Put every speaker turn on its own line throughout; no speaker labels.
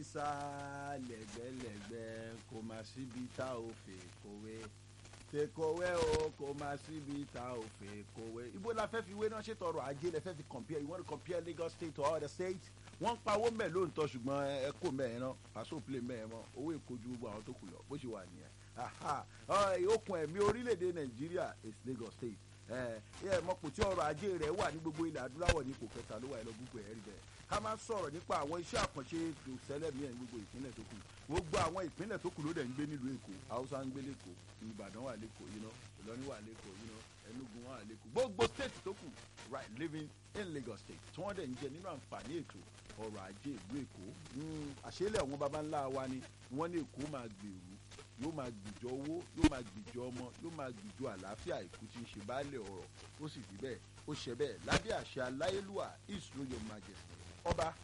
sá lẹ́gbẹ̀lẹ́gbẹ̀ kò má síbi tá ò fè kówé fèkówé o kò má síbi tá ò fè kówé. ibo la fẹ́ fi wé náà ṣe tọrọ ajé lẹ fẹ́ fi compare you want to compare Lagos state to other states wọ́n ń pawó mẹ́ lóòótọ́ ṣùgbọ́n ẹ kò mẹ́ẹ̀ náà pàṣẹ òpìlẹ̀ mẹ́ẹ̀ mọ́ owó èkó ju gbogbo àwọn tó kù lọ bó ṣe wà nìyẹn okùn ẹ̀mí orílẹ̀-èdè Nàìjíríà is Lagos state ẹ mọ̀pọ̀ tí ọrọ̀ ajé rẹ̀ wà ní gbogbo ilẹ̀ adúláwọ̀ ní ipò kẹta ló wà ẹ lọ gbogbo ẹ̀ rí bẹ́ẹ̀ ká máa sọ̀rọ̀ nípa àwọn iṣẹ́ àkànṣe ìṣẹ̀lẹ̀ mi ẹ̀ ní gbogbo ìpínlẹ̀ tó kù gbogbo àwọn ìpínlẹ̀ tó kù ló dẹ̀ ń gbé nílùú Èkó Haúsá ń gbé lẹ́kọ̀ọ́ Ìbàdàn wà lẹ́kọ̀ọ́ yìí náà Ìlọrin wà lẹ́kọ̀ọ́ yìí náà Enugu wà lẹ́kọ̀ọ́ gbogbo state tó kù right living in Lagos state tí wọ́n dẹ̀ ń jẹ nínú àǹfààní ètò ọrọ̀ ajé ìlú Èkó àṣẹlẹ̀ àwọn baba ńlá wa ni wọ́n ní Èkó máa gbèrú yóò máa gbìjọ owó yóò máa gbìjọ ọmọ yóò máa gbìjọ àlàáfíà ìkú tí ń ṣe baálé ọ̀rọ̀ ó sì rí bẹ́ẹ̀ ó ṣe bẹ́ẹ̀ lábẹ́ àṣẹ aláyélúwà his royal majesty ọba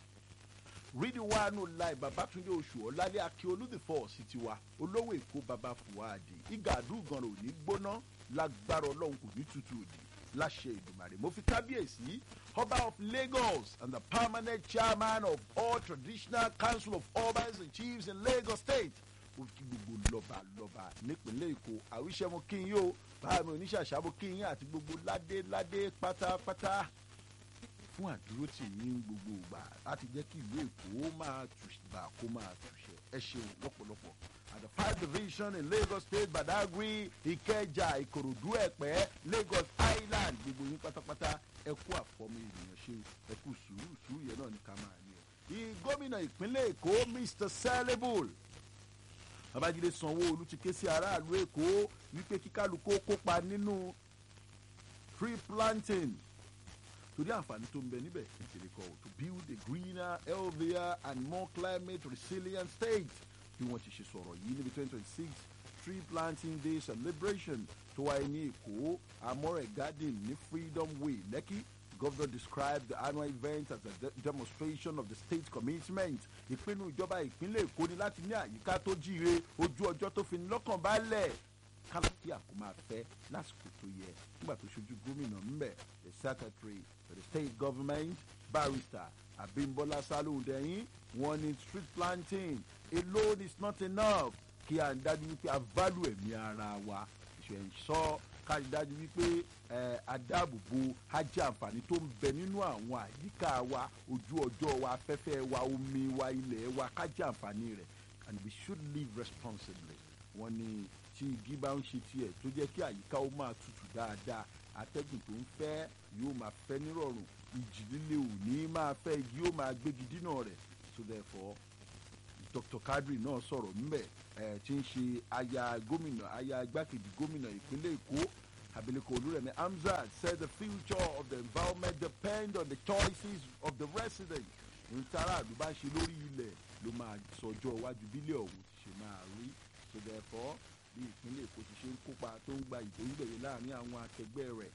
rídíwáánù láì babatunde oṣù ọlálẹ́ akíolú the force ti wa olówó èkó baba fuadi igadu gan ò ní gbóná lágbára ọlọ́run kò ní tutù òdì láṣẹ ìdùmarè mo fi kábíyèsí ọba of Lagos and the permanent chairman of all traditional council of obas and chiefs in Lagos state ó kí gbogbo lọ́ba lọ́ba nípínlẹ̀ èkó àwíṣẹ́ mo kí yín o báàmì oníṣàṣà mo kí yín àti gbogbo ládé ládé pátápátá fún àdúró tì yín gbogbo ìgbà láti jẹ́ kí ìlú èkó máa tùgbà kó máa tùṣẹ́ ẹ ṣeun lọ́pọ̀lọpọ̀ at the five division in Lagos State Badagry Ìkẹjà Ìkòròdú Ẹ̀pẹ́ Lagos Island gbogbo yín pátápátá ẹ kú àfọmọ ènìyàn ṣe ẹ kú sùúrù sùúrù yẹn náà ní ká máa ní ẹ. gómìnà ìpínlẹ̀ èkó Mr. Sellable babájídé sanwó-olu ti ké sí aráàlú èkó wípé kíkálukú kópa nínú tree planting torí àǹfààní tó ń bẹ níbẹ̀ ìṣẹ̀lẹ̀ kọ́ to build a greener healthier and more climate resilient state bí wọ́n ti ṣe sọ̀rọ̀ yìí níbi twenty twenty six tree planting day celebration tó wáyé ní èkó amore garden ní freedom way lẹ́kì governor described the annual event as a de demonstration of the state commitment ìpinnu ìjọba ìpínlẹ̀ èkó ni láti ní àyíká tó jíire ojú ọjọ́ tó fi ní lọ́kàn balẹ̀ kálàkì àkó máa fẹ́ lásìkò tó yẹ nígbà tó ṣojú gómìnà ńbẹ the secretary for the state government barrister abimbola saludẹyin wọ́n ní street planting alone is not enough kí à ń dájú wípé a value ẹ̀mí ara wa ìṣẹ̀ǹsọ́ kárí dájú wípé adáàbòbò ajé àǹfààní tó ń bẹ nínú àwọn àyíká wa ojú ọjọ́ wa afẹ́fẹ́ wa omi wa ilẹ̀ wa kájí àǹfààní rẹ̀ and we should live responsibly wọ́n ní tí igi bá ń ṣe tiẹ̀ tó jẹ́ kí àyíká ó máa tutù dáadáa atẹ́gùn tó ń fẹ́ yóò máa fẹ́ nírọ̀rùn ìjì líle ò ní máa fẹ́ igi yóò máa gbégi dínà rẹ̀ so therefore Dr. Kadri náà sọ̀rọ̀ ńbẹ̀ ẹ̀ tí ń ṣe aya gómìnà aya igbákejì gómìnà ìpínlẹ̀ Èkó abilékọ Olúrẹ̀mí Hamzat said the future of the environment depend on the choices of the residents ntara àdúgbò ṣe lórí ilẹ̀ ló máa sọjọ́ iwájú bílẹ̀ ọ̀hún ti ṣe máa rí so therefore bí ìpínlẹ̀ Èkó ti ṣe ń kópa tó ń gba ìbò ìgbẹ̀yẹ láàrin àwọn akẹgbẹ́ rẹ̀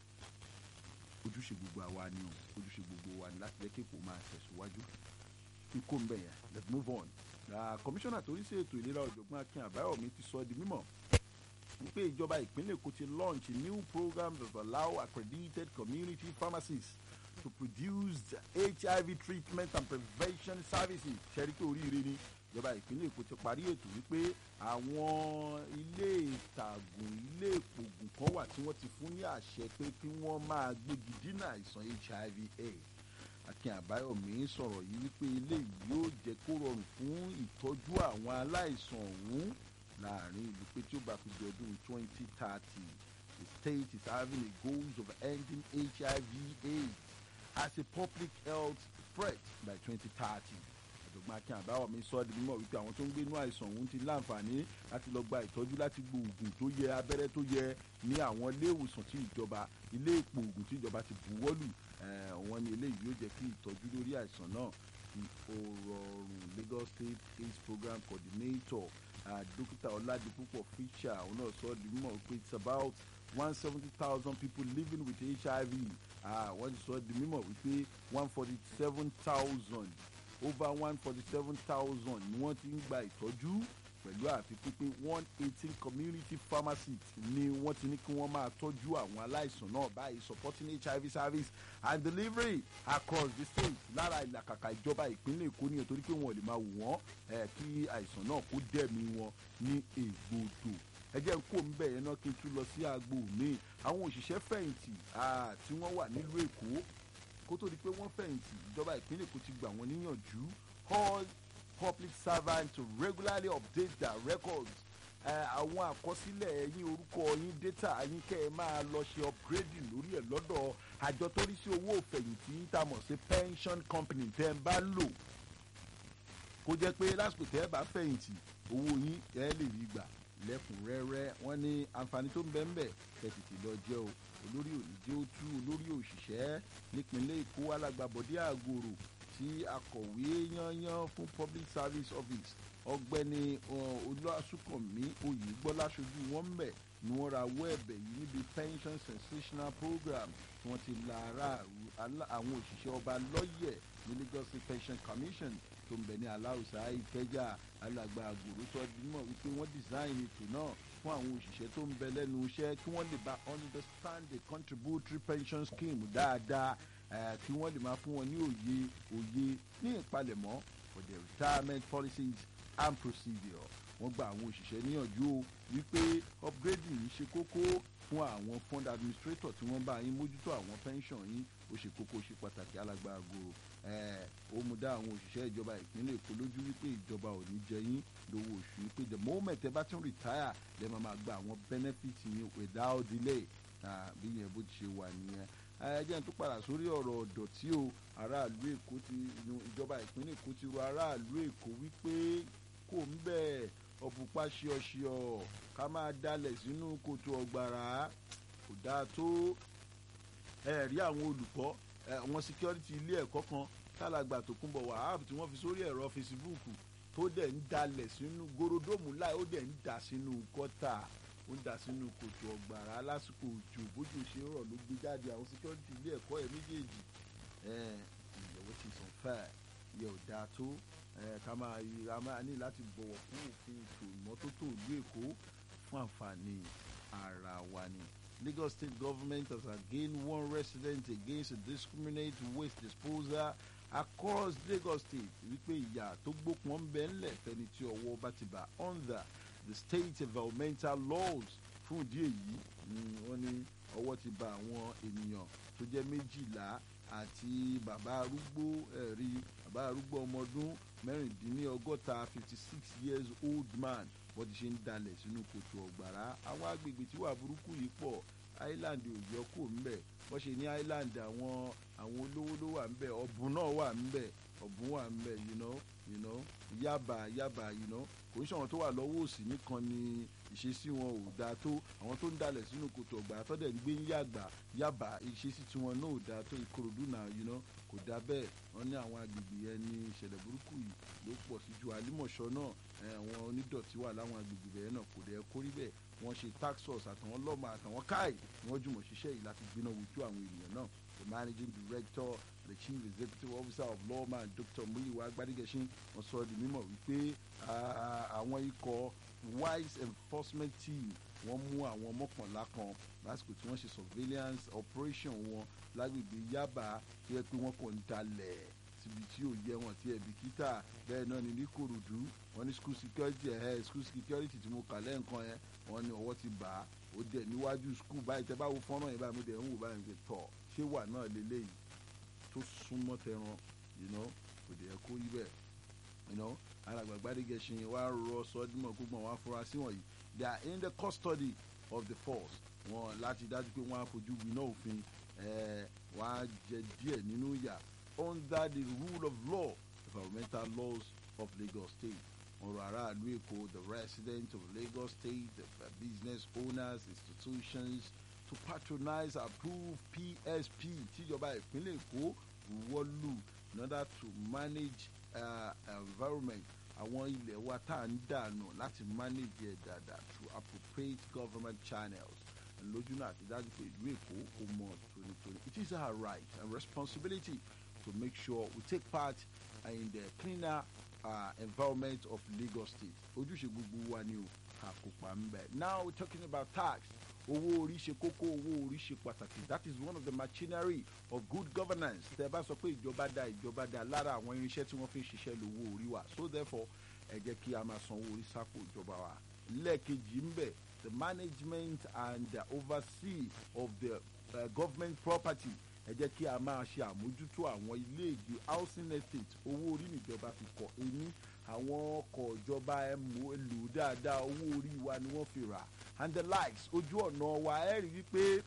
ojúṣe gbogbo àwa ni o ojúṣe gbogbo wa ni láti jẹ́ kí Èkó máa tẹ̀síwájú ikú ń bẹ̀yẹn let's move on kọmíṣánná tó rí sí ètò ìlera ọ̀jọ̀gbọ́n Akin Àbáyọ̀mí ti sọ di mímọ̀ wípé ìjọba ìpínlẹ̀ Èkó ti launch a new program that allow accredited community pharmacists to produce HIV treatment and prevention services ṣẹ́rí pé oríire ni ìjọba ìpínlẹ̀ Èkó ti parí ètò wípé àwọn ilé ìtàgùn ilé ìpògùn kan wà tí wọ́n ti fún ní àṣẹ pé kí wọ́n máa gbégi dínà àìsàn HIV AIDS Akin Àbáyọ̀mí sọ̀rọ̀ yìí wípé eléyìí yóò jẹ́ kó rọrùn fún ìtọ́jú àwọn aláìsàn ọ̀hún láàrin ìlú pé tí ó bá fi di ọdún 2030 the state is having a goals of ending HIV AIDS as a public health threat by 2030 ọ̀jọ̀gbọ́n Akin Àbáyọ̀mí sọ ọ́ di mímọ̀ wípé àwọn tó ń gbé inú àìsàn ọ̀hún ti láǹfààní láti lọ gba ìtọ́jú láti gbóògùn tó yẹ abẹ́rẹ́ tó yẹ ní àwọn ilé ìwòsàn tí ìjọba ilé ìpò ògùn tí ìjọba ti buwọ́lù wọ́n ní eléyìí yóò jẹ́ kí ìtọ́jú lórí àìsàn náà kí ó rọrùn Lagos State AIDS Program Coordinator dókítà Ọládipúpọ̀ Fisher òun náà sọ ọ́ di mímọ̀ pé it's about one seventy thousand people living with HIV wọ́n ti sọ ọ́ di mímọ̀ wípé one forty seven thousand over one forty seven thousand ni wọ́n ti ń gba ìtọ́jú pẹ̀lú àfikún pé one eighteen community pharmacists ni wọ́n ti ní kí wọ́n máa tọ́jú àwọn aláìsàn náà báyìí supporting hiv service and delivery across the state lára ìlàkàkà ìjọba ìpínlẹ̀ èkó nìyẹn torí pé wọn ò lè máa wò wọ́n kí àìsàn náà kó dẹ̀mí wọn ní ègbodò ẹ jẹ́ ń kó ń bẹ̀ yẹn náà kí n tún lọ sí agbo mi àwọn òṣìṣẹ́ fẹ̀yìntì tí wọ́n wà nílùú èkó kó tó di pé wọ́n fẹ̀yìntì ìjọba ìpínlẹ̀ èkó ti gbà wọ́n níyànjú all public servants to regularly update their records àwọn àkọsílẹ̀ yín orúkọ yín data yín kẹ́ ẹ máa lọ ṣe upgrading lórí ẹ̀ lọ́dọ̀ àjọ tó rí sí owó òfẹ̀yìntì yín tá a mọ̀ sí pension company tẹ́ ẹ bá lò kó jẹ́ pé lásìkò tẹ́ ẹ bá fẹ̀yìntì owó yín ẹ lè rí gbà lẹ́kùnrẹ́rẹ́ wọ́n ní àǹfààní tó ń bẹ ń bẹ kẹ́ tètè lọ jẹ́ o olórí òníjẹ́ ó tú olórí òṣìṣẹ́ nípínlẹ̀ èkó alágbàbọ̀dé àgòrò tí akọ̀wé yányán fún public service office ọ̀gbẹ́ni olùwàsùnkànmí oyègbọ́lá ṣojú wọn mbẹ̀ ni wọ́n ra wọ́ ẹ̀bẹ̀ yìí níbi pension sensational program tí wọ́n ti la àwọn òṣìṣẹ́ ọba lọ́yẹ̀ ní lagos state pension commission tó ń bẹ ní aláùsá ìkẹjà alàgbà àgòrò sọ dímọ̀ wípé wọ́n design ètò náà fún àwọn òṣìṣẹ́ tó ń bẹ lẹ́nu iṣẹ́ kí wọ́n lè bá understand the contributory pension scheme dáadáa kí wọ́n lè máa fún wọn ní òye òye ní ìpalẹ̀mọ́ for their retirement policies and procedure wọ́n gba àwọn òṣìṣẹ́ níyànjú o wípé upgrading yìí ṣe kókó fún àwọn fund administrator tí wọ́n bá yín mójútó àwọn pension yín ó ṣe kókó ṣe pàtàkì alágbàgo ó mú dá àwọn òṣìṣẹ́ ìjọba ìpínlẹ̀ èkó lójú wípé ìjọba ò ní jẹ yín lówó oṣù wípé the moment ẹ bá tún retire lè máa máa gba àwọn benefit yín without delay bí yẹn bó ti ṣe wà nìyẹn ẹ jẹ́ n tó padà sórí ọ̀rọ̀ ọ̀dọ̀tí o aráàlú èkó ti ìjọba ìpínlẹ̀ èkó ti rọ aráàlú èkó wípé kò ń bẹ̀ ọ̀bùpá ṣíọṣíọ ká máa dalẹ̀ sínú kòtò ọ̀gbàrá kò dáa tó ẹ rí àwọn olùkọ́ àwọn security ilé ẹ̀kọ́ kan tálàgbà tó kún bọ̀ wàhálà tí wọ́n fi sórí ẹ̀rọ Facebook tó dẹ̀ ń dalẹ̀ sínú gorodomu láì ó dẹ̀ ń dà sínú gọ́tà ó ń dà sínú kòtò ọ̀gbàrá lásìkò òjò bójú ṣe rọ̀ ló gbé jáde àwọn security ilé ẹ̀kọ́ ẹ̀ méjèèjì ìyẹ̀wò ti sàn fẹ́ yẹ ò dáa tó ká máa ra máa ní láti bọ̀wọ̀ fún òfin ètò ìmọ́tótó ìlú èkó fún àǹfààní ara wa ni. Lagos state government has again warned residents against a discriminate waste disposal across Lagos state wípé ìyà tó gbópọn ń bẹ ńlẹ̀ fẹ́ni tí ọwọ́ bá ti bà under the state environmental laws fún ìdí èyí wọ́n ní ọwọ́ ti bà àwọn ènìyàn tó jẹ́ méjìlá àti bàbá arúgbó ẹ̀rí bàbá arúgbó ọmọ ọdún mẹ́rìndínlọ́gọ́ta fifty six years old man bọ́n ti ṣe ń dalẹ̀ sínú kòtò ọ̀gbàrá àwọn agbègbè tí wà burúkú yìí pọ̀ island ò yọ kó ńbẹ̀ bọ́n ṣe ní island àwọn àwọn olówó ló wà ńbẹ̀ ọ̀bùn náà wà ńbẹ̀ ọ̀bùn wà ńbẹ̀ you know you know yaba yaba you know kò ń ṣàwọn tó wà lọ́wọ́ òsì nìkan ni ìṣesí wọn ò dáa tó àwọn tó ń dalẹ̀ sínú kòtò ọ̀gbàrá tó dẹ̀ ń gbé ń yàgbà yaba ìṣesí tiwọn náà ò dáa tó ìkòròdú náà you know kò dáa bẹ́ẹ̀ wọ́n ní àwọn agbègbè yẹn ní ìṣẹ̀lẹ̀ burúkú yìí ló pọ̀ sí ju àlímọ̀ṣọ́ náà àwọn onídọ̀tí wà láwọn agbègbè bẹ́ẹ̀ náà kò dẹ̀ kó rí bẹ́ẹ̀ wọ́n ṣe tax force àtàwọn lọ́mọ àtàwọn káì wọ́n jùmọ̀ ṣiṣẹ́ yìí láti gbiná wojú àwọn ènìyàn náà the managing director the chief executive officer of lawman dr muyiwa agbadigesin wọ́n sọ di mímọ̀ wípé àwọn ikọ̀ wise enforcement team wọ́n mú àwọn mọ́kànlá kan lásìkò tí wọ́n ṣe surveillance operation wọn lágbègbè yaba tó yẹ pé wọ́n kàn ń dalẹ̀ síbi tí ò yẹ wọn tí ẹbí kíta bẹ́ẹ̀ náà ni ní korodu wọ́n ní school security ẹ̀ school security tí mo kà lẹ́ǹkan yẹn wọ́n ní ọwọ́ ti bà á ó dẹ̀ níwájú school báyìí tẹ́ bá wo fọ́nrán yẹn báyìí mo dẹ̀ ń wò báyìí pé tọ̀ ṣé wà náà lélẹ́yìí tó súnmọ́ tẹran you know kò dẹ̀ kó yí bẹ́ẹ̀ you know alàgbàgbà dégẹ̀ṣin wa rọ sọdúnmọ̀ gbogbo àwọn afurasí wọ̀nyí they are in the custody of the force wọn láti dájú pé wọ́n á fojú winá òfin wọ́n á jẹ díẹ̀ nínú ìyà under the rule of law environmental laws of Lagos State ọ̀rọ̀ aráàlú èkó the residents of Lagos State the business owners institutions to patronize approved PSP tíjọba ìpínlẹ̀ èkó wọ́lù in order to manage uh, environment àwọn ilẹ̀ wa tá à ń dànù láti manage ẹ̀ dáadáa through appropriate government channels lójú náà àti dájú pé ìlú èkó kò mọ tónítóní it is our right and responsibility to make sure we take part in the cleaner uh, environment of Lagos State ojúṣe gbogbo wa ni o àkópa ń bẹ now we talking about tax owó orí ṣe kókó owó orí ṣe pàtàkì that is one of the machinery of good governance tẹ bá sọ pé ìjọba dá ìjọba dá lára àwọn irinṣẹ́ tí wọ́n fi ń ṣiṣẹ́ lówó orí wa so therefore ẹ jẹ́ kí a máa san owó orí sápò ìjọba wa lẹ́ẹ̀kejì ń bẹ the management and the oversee of the uh, government property ẹ jẹ́ kí a máa ṣe àmójútó àwọn ilé ìgbé housing estate owó orí níjọba fi kọ́ ẹni àwọn ọkọ̀ ìjọba ẹ mú ẹ lò dáadáa owó orí wa ni wọ́n fi rà and the likes ojú ọ̀nà wa ẹ rí wípé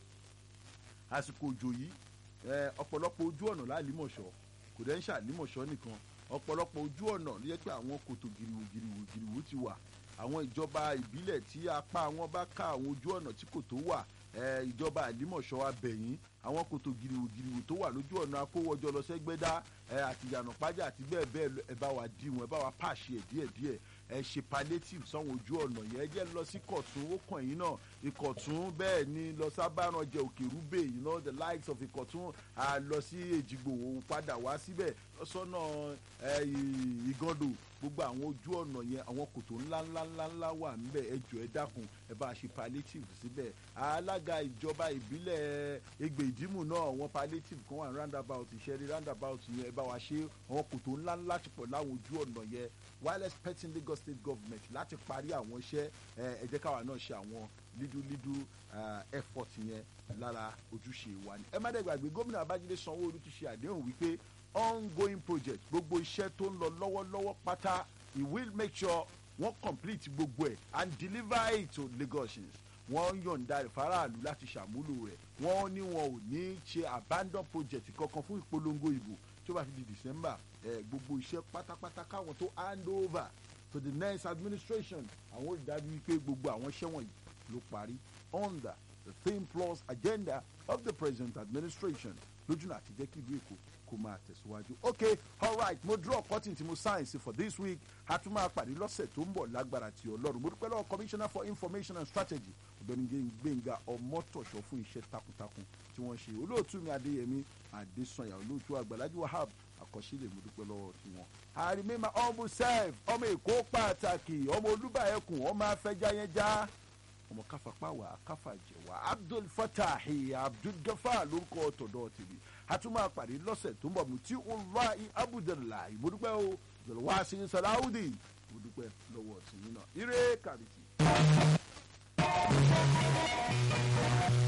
àsìkò òjò yìí ẹ ọ̀pọ̀lọpọ̀ ojú ọ̀nà lálìmọ̀ṣọ́ kò dẹ́ ń ṣàlìmọ̀ṣọ́ nìkan ọ̀pọ̀lọpọ̀ ojú ọ̀nà ló yẹ pé àwọn kòtò gìrìwò gìrìwò gìrìwò ti wà àwọn ìjọba ìbílẹ̀ tí apá wọn bá ká àwọn ojú ọ̀nà tí kò tó wà ẹ ìjọba àlìmọ̀ṣọ́ abẹ̀yìn àwọn kòtò gìrìwò gìrìwò tó wà lójú ọ̀nà akówọ́jọ lọ sẹ́gbẹ́dá ẹ àti ìyànà pájà àti bẹ́ẹ̀ bẹ́ẹ̀ lọ, ẹ bá wa dí wọn ẹ bá wa pàṣẹ ẹ̀ díẹ̀díẹ̀ ẹ ṣe palliative sáwọn ojú ọ̀nà yẹn ẹ jẹ́ lọ sí kọ̀tún ó kàn yín náà ìkọ̀tún bẹ́ẹ̀ ni lọ sábàrànjẹ òkè rúbè you know the likes of ìkọ̀tún à lọ sí èjìgbò òun padà wá síbẹ̀ sọ́nà ẹ, ì- ìgàndò gbogbo àwọn ojú ọ̀nà yẹn àwọn kòtò ńlá ńlá ńlá ńlá wà ńbẹ̀ ẹ jọ ẹ dákun ẹ bá a ṣe palliative síbẹ̀ alága ìjọba ìbílẹ̀ Ẹgbẹ́ Ìdìmú náà wọn palliative kan wà roundabout ìṣẹ́rí roundabout yẹn ẹ bá wa ṣe àwọn kòtò ńlá ńlá ti pọ̀ láwọn ojú ọ̀nà yẹn while expecting Lagos State government láti parí àwọn iṣẹ́ ẹ ẹ jẹ́ káwa náà ṣe àwọn lídú lídú eh, effort yẹn lára ojúṣe wa ni ẹ má dẹ̀ gbàgbé gómìnà Babájídé Sanwó-Olú ti ṣe àdéhùn wípé ongoing project gbogbo iṣẹ́ tó ń lọ lọ́wọ́lọ́wọ́ pátá he will make sure wọ́n complete gbogbo ẹ̀ and deliver it to Lagosians wọ́n yọ̀ǹda rẹ̀ faraàlú láti ṣàmúlò rẹ̀ wọ́n ní wọn ò ní ṣe abandon project kankan fún ìpolongo ìbò tí ó bá fi di December ẹ̀ gbogbo iṣẹ́ pátápátá káwọn tó hand over to the next administration àwọn olùdarí wípé gbogbo àwọn iṣẹ́ wọ̀nyí ló parí under the theme plus agenda of the present administration lójúnà àti jẹ́ kí ìlú Èkó kó máa tẹ̀síwájú. ok alright mo draw cutting tí mo science for this week a tún máa pàdé lọ́sẹ̀ tó ń bọ̀ lágbára ti ọlọ́run mo dúpẹ́ lọ́wọ́ commissioner for information and strategy ọ̀gbẹ́ni gbẹ̀ngà ọmọtọ̀ṣọ́ fún iṣẹ́ takuntakun tí wọ́n ṣe olóòtú mi adéyẹmí adésanya olóòtú àgbàlájú wahab àkọsílẹ̀ mo dúpẹ́ lọ́wọ́ tiwọn. I remember humble self ọmọ èkó pàtàkì ọmọ olúbàyẹkùn ọmọ afẹjáyẹjá ọmọ káfapá wà káfà jẹwà abdul fatahi abdul gafar lórúkọ tọ̀dọ̀ tèmi a tún máa pàdé lọ́sẹ̀ tó ń bọ̀ mutí ọláì abudulayi mo dúpẹ́ o jọlọ́wọ́ asin salawudi mo dúpẹ́ lọ́wọ́ tìyín náà ire kàbìtì.